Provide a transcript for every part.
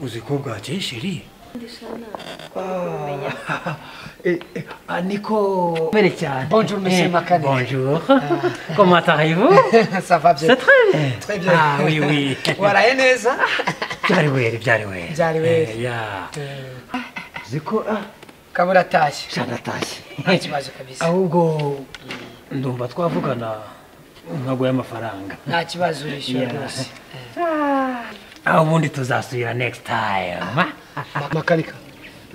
uzi ko bwakeye sheri niko mbere cyane Bonjour, monsieur Makane. bonjour comment allez-vous Ça va bien. c'est très bien Très bien. ah oui oui Waraye neza? byari weri byari weri Byari weri. Eh, yeah. uzi ko ah, Kabura atashye. Nta shanatashye kibazo kabisa. ahubwo ndumva twavugana nkaguha amafaranga Nta kibazo urishyura Yeah. rwose. aho ubundi tuzasubira next time Ma- Makanika.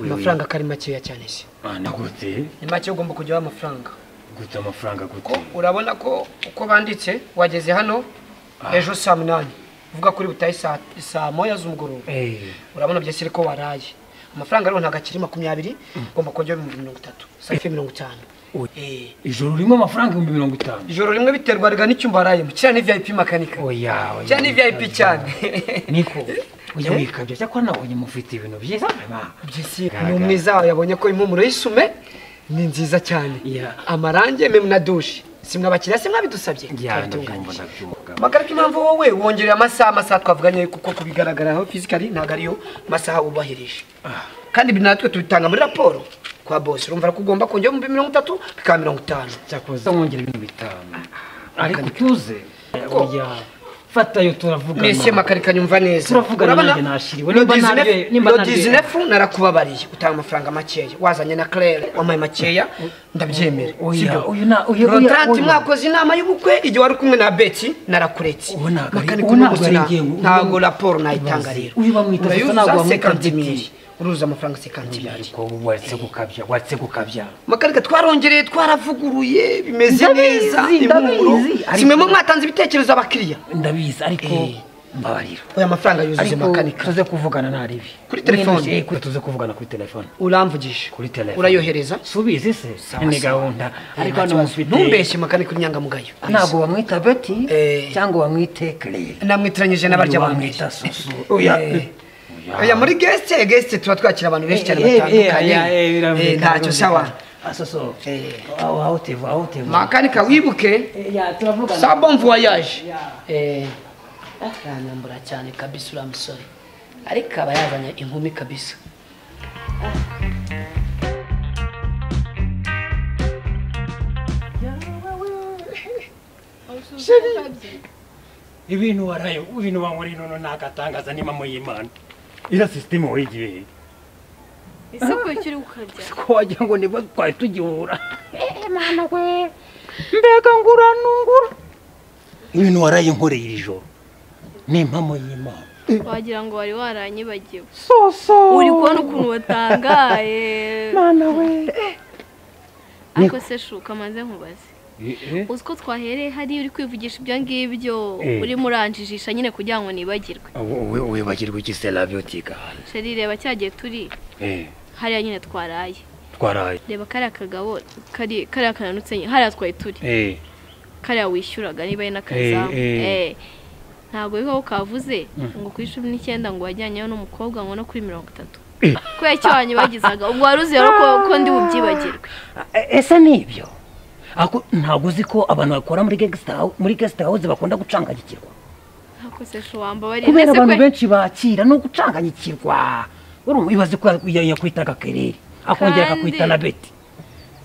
Oui, Amafaranga kari makeya cyane se. mana gute Ni make ugomba kujyaho amafaranga. gute amafaranga Ko gute urabona ko uko banditse wageze hano ejo saa munani. Uvuga kuri butayi saa saa moya z'umugoroba. eh Urabona byose ariko waraye. Amafaranga rero ntabwo akiri makumyabiri, ugomba kongera ibihumbi mirongo itatu. Saa ife mirongo itanu. Oya. Eh, ijoro ririmo amafaranga ibihumbi mirongo itanu Ijoro rimwe biterwa riga n'icyumba arayemo, kiriya ni VIP makanika. oya oya Kiriya ni VIP cyane. niko oya wikabya cyakora nabonye mufite ibintu byiza mama Byisi Garagara. ni umwiza yabonye ko impumuro y'isume ni nziza cyane. Yeah. Amarange meme na douche. Si mwabakiriya se mwabidusabye. ya ndabyumva Twabitunganyije. ndabyumva Magarika impamvu wowe wongereye amasaha amasaha twavuganye kuko kubigaragaraho physically ntabwo ariyo masaha wubahirije. Kandi ibi natwe tubitanga muri raporo kwa boss. Urumva ko ugomba kongera ibihumbi mirongo itatu bikaba mirongo itanu. cyakoze mwongera ibintu bitanu ariko tuze oya fatayo turavugana Mese makarika nyumva neza. Turavugana Urabona, nanjye nashiriwe, nimba Lodizine- naryoye- nimba naryoye. Lodizinefu narakubabariye utanga amafaranga makeya wazanye na Claire wampaye makeya ndabyemera. Oya, sibyo? oya, na- oya, oya, Rotanti oya. mwakoze inama y'ubukwe igihe wari kumwe na Betty narakuretse. Ubu ntabwo ari- Makarika ubu ubu ntabwo ari gusa njyewe, ubu- ntabwo raporo nayitanga Ibaze, rero. uyu bamwita gusa Urayuzuza ntabwo bamwita 50 Betty. mille. Uruza amafaranga 50 mille. ariko waretse gukabya waretse gukabya Makarika twarongereye twaravuguruye bimeze Ndabizi, neza ndabizi, impumuro ariko- simwe mwatanze ibitekerezo abakiriya ndabizi ariko Eh. mbabarira oya amafaranga yuzuye ariko makanika tuze kuvugana naribi Kuri telefone. tuze kuvugana kuri telefone uramvugije kuri telefone urayohereza subize se ni sawa. gahunda ariko hano mufite ntumbeshye makanika inyangamugayo ntabwo bamwita beti Eh. cyangwa bamwite kerere namwitiranyije n'abarya bamwita bamwita susu Eh. oya muri gesite gesite tuba twakira abantu benshi cyane batandukanye Eh, batandukanye ntacyo sawa asoso Eh. aho aho teva aho teva makanika wibuke sa bon voyage akanyambura cyane kabisa uriya musore ariko aba yazanye inkumi kabisa ibintu waraye ibintu bamuri nono nagatangaza ni mama y'Imana ira system wigiye ese ko icyo uri gukabya ko wagira ngo niba twari tugihura mana we mbega ngura nungura ibintu waraye nkoreye iri joro ni impamo y'Imana wagira ngo wari waranyibagiwe soso uri kubona ukuntu watangaye mwana we ariko se shuka maze nkubaze uzi ko twahereye hariya uri kwivugisha ibyo ngibyo Eh. urimo uranjijisha nyine kugira ngo nibagirwe wowe wibagirwa iki se labiotika sheri reba cya gihe turi eh hariya nyine twaraye twaraye reba kariya kagabo kari- kariya kananutse nyine hariya twari turi eh kariya wishyuraga niba ari n'akazamu eh. Eh. ntabwo bibaho kavuze ngo ku icumi n'icyenda ngo wajyanyeyo n'umukobwa ngo no kuri mirongo itatu Eh. kubera icyo wanyibagizaga ubwo wari uzi rero ko, ko ndi bubyibagirwe ese ni ibyo Ako- ntabwo uzi ko abantu bakora muri guest house muri guest house bakunda gucanganyikirwa ntabwo se shu wambabarira kubera mbese abantu kwe benshi bakira no gucanganyikirwa urumva ibaze ko ya- yakwitaga kerere akongera Kandi- akakwita na beti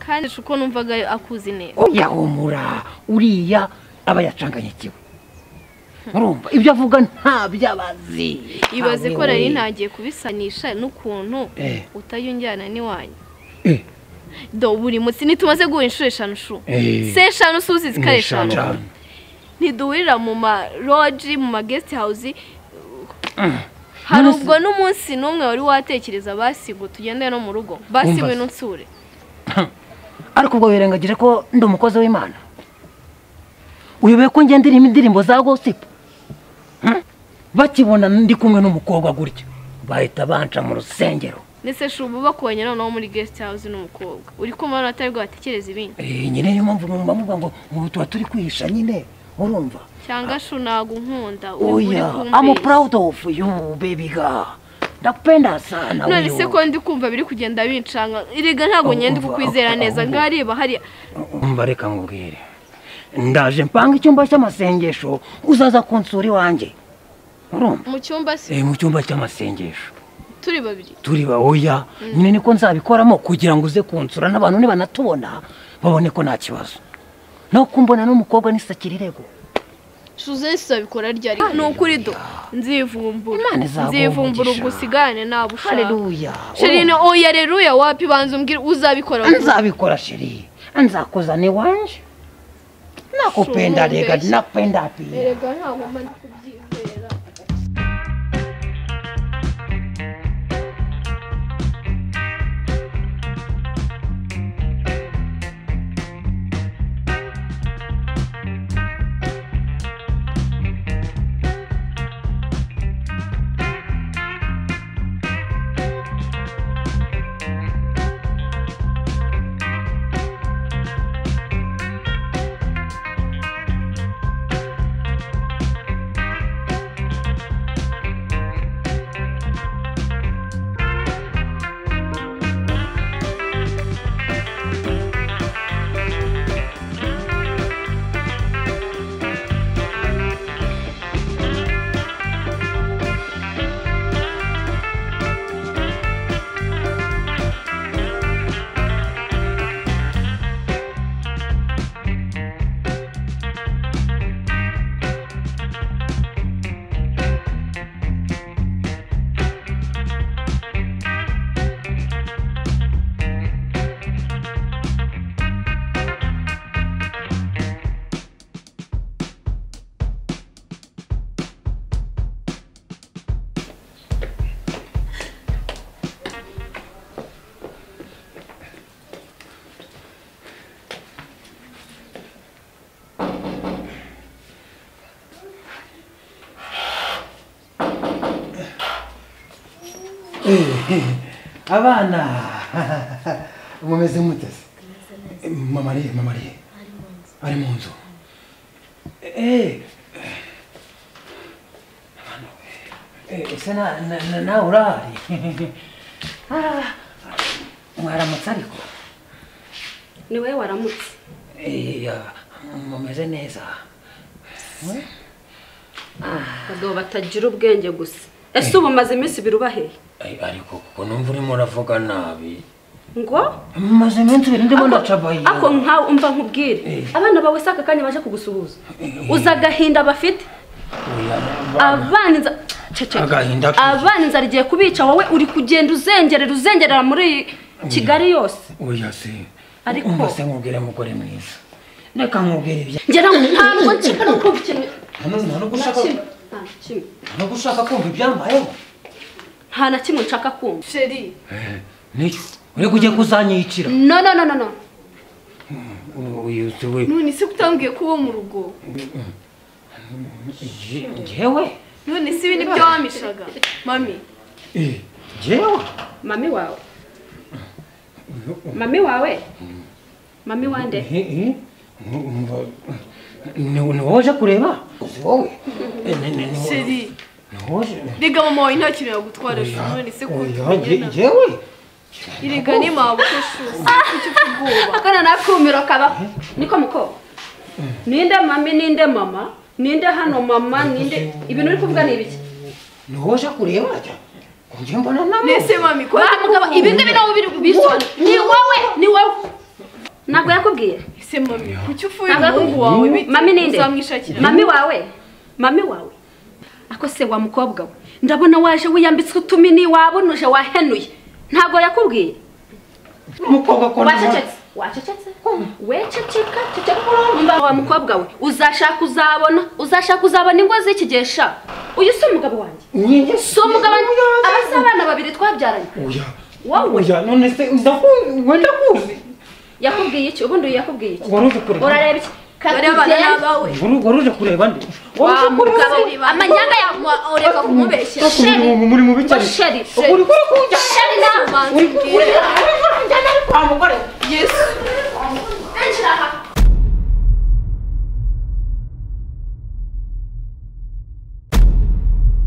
kandi shu ko numvaga akuzi neza oya humura uriya aba yacanganyikiwe urumva ibyo avuga nta byabazi ibaze ko rero ntagiye kubisanisha n'ukuntu Eh. utayunjyana n'iwanyu Eh. do buri munsi ntitumaze guhura inshuro eshanu shu Eh. se eshanu si uzizi ko ari eshanu ntiduhurira mu ma roji mu ma guest house hari None se- ubwo n'umunsi n'umwe wari watekereza basi ngo tugende no mu rugo basi Umva se. ngwino nsure ariko ubwo wirengagije ko ndi umukozi w'imana uyoboye ko ngenda irimo indirimbo za gosipu bakibona ndi kumwe n'umukobwa gutya bahita banca mu rusengero ndetse shubu bakubonye noneho muri guest house n'umukobwa uri kumva atari bwo batekereza ibindi Eh, nyine niyo mpamvu mwumva muvuga ngo ubu tuba turi kwihisha nyine urumva cyangwa shu ntabwo unkunda uri uri oya amu kumbeshya purawudi ofu yu bebiga ndakupenda sana none wewe. se ko ndi kumva biri kugenda bincanga erega ntabwo nyenda Umva, kukwizera umva, neza umva. ngaho areba hariya umva reka nkubwire ndaje mpanga icyumba cy'amasengesho uzaza kunsura iwanjye urumva mu cyumba se Eh, mu cyumba cy'amasengesho turi babiri turi bahoya nyine niko nzabikoramo kugira ngo uze kunsura n'abantu nibanatubona babone ko nta kibazo naho kumbona n'umukobwa n'isakira irego suzesi abikora ryari ni ukuri do nzivumbura Imana izaguha nzivumbura umugisha. ubwo usigane nabo ushaka haleluya sherine oya reruya wapi banza umbwire uzabikora Urumva, nzabikora sheri nzakozana iwanje nakupenda Shumbeshya. rega nakupenda pia erega ntabwo mba ndi kubyizera abana mumeze muteze mamariye mamariye ari mu nzu Eh. Eh, ese na- na- na- nawe urahari Ah, mwaramutse ariko ni wowe waramutse Eh, ya, mumeze neza abagabo batagira ubwenge gusa ese ubu umaze iminsi ibiri ubaheye Ay, ariko kuko numva urimo uravuga nabi ngo maze iminsi ibiri ndimo ndacabaye ako nkawe umva nkubwire abana bawe si aka kanya baje kugusuhuza uzi agahinda bafite abana inzara ceceka Agahinda ke. abana inzara igiye kubica wowe uri kugenda uzengerera uzengerera muri kigali yose oya se Ariko- umva se nkubwire mugore mwiza reka nkubwire ibya ngira ngo ntabwo nshaka no kubikemura nta nubwo ushaka nta kimwe nta na kimwe nta nubwo ushaka kumva ibyambayeho nta na kimwe nshaka kumva sheri niyo uri kujya kuzanyicira no no no no no uyutse we none se kutambwiye ko uwo mu rugo njyewe none se ibi ni byo wamishaga mami Eh, njyewe mami wawe mami wawe mami wande Eh, eh, umva, ni ni wowe uje kureba uzi wowe Eh, ni- ni- ni wowe- sheri ni wowe uje rega mama wawe nta kintu yagutwara shu none se ko Oya, tumenyana njyewe erega ni mabuke shu kuki ufite ubwoba akana nakumiro kabaho niko muko ninde mami ninde mama ninde hano mama ninde ibintu uri kuvuga ni ibiki ni wowe uje kureba njye mbona nawe nese mami ko Mugabo, ibi ngibi nabo biri bisoni ni wowe ni wowe ntabwo yakubwiye ese mami kuki ufuye Ntabwo umuhungu wawe bite mami ninde uzamwishakira mami wawe mami wawe ako se wa mukobwa we ndabona waje wiyambitse utumini wabonuje wahenuye ntabwo yakubwiye umukobwa ko wacecetse wacecetse wececeka ceceka wa mukobwa we uzashaka uzabona uzashaka uzabona ingo z'iki gihe sha uyu si umugabo wanjye Njye si umugabo wanjye aba si abana babiri twabyaranye Oya. Wowe. Oya, none se ndakuzi, wenda kuzi. yakubwiye iki ubundi uyu yakubwiye iki Wari uje kureba. urareba iki bareba Katugera. n'abawe Wari wari uje kureba nde? Wa Wari uje kureba mugabo nde? we, amanyanga ya ureka kumubeshya Uri sheri. mu- muri mubi cyane. sheri Uri kuri kujya. sheri nawe Uri kuri kujya. Uri kuri kujya. Uri kwa mugore.